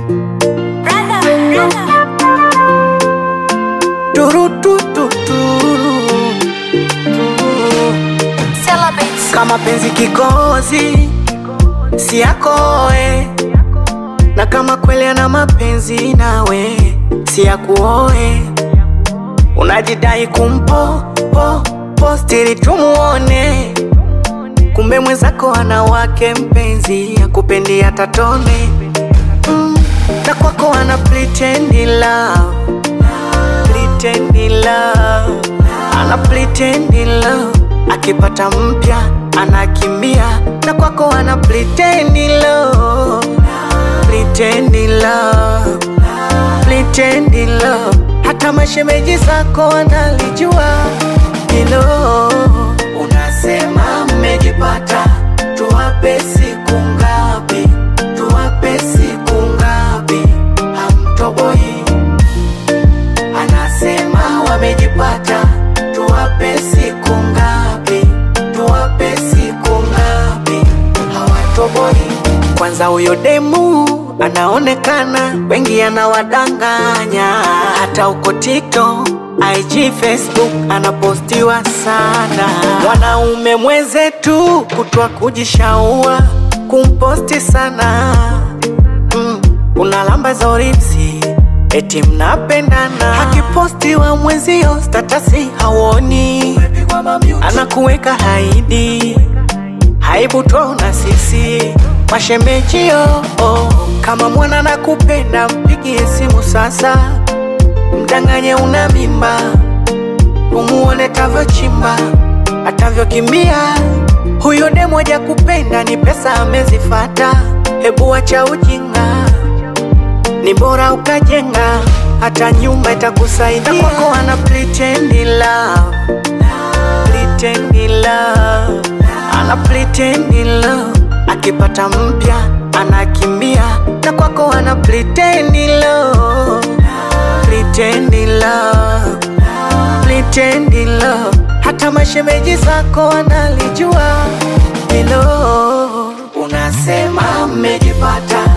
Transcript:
kama penzi kikozi si yakoe, na kama kweli ana mapenzi nawe si yakuoe. Unajidai kumpo po postiri tumuone, kumbe mwenzako ana wake mpenzi akupendi hata tone mm, na kwako ana pretend love, pretend love, ana pretend love akipata mpya anakimbia, na kwako ana pretend love, pretend love, pretend love. Hata mashemeji zako wanalijua hilo. Unasema mmejipata, tuwape siku ngapi? Tuwape siku ngapi? Hamtoboi. Anasema wamejipata, tuwape siku ngapi? Tuwape siku ngapi? Hawatoboi. Kwanza huyo demu anaonekana, wengi anawadanganya, hata uko TikTok, IG, Facebook anapostiwa sana. Mwanaume mwenzetu kutwa kujishaua kumposti sana mm, unalamba za oripsi eti mnapendana, akipostiwa mwenzio statasi hawoni, anakuweka haidi haibu twaona sisi mashembejio oh. Kama mwana nakupenda mpigie simu sasa, mdanganye una mimba, umuone tavyochimba atavyokimbia. Huyo demu haja kupenda ni pesa amezifata, hebu wacha ujinga, ni bora ukajenga, hata nyumba itakusaidia. Na kwako ana pretend love, pretend love ana pretend love, akipata mpya anakimbia, na kwako ana pretend love, pretend love, pretend love. Hata mashemeji zako wanalijua hilo. Unasema mmejipata,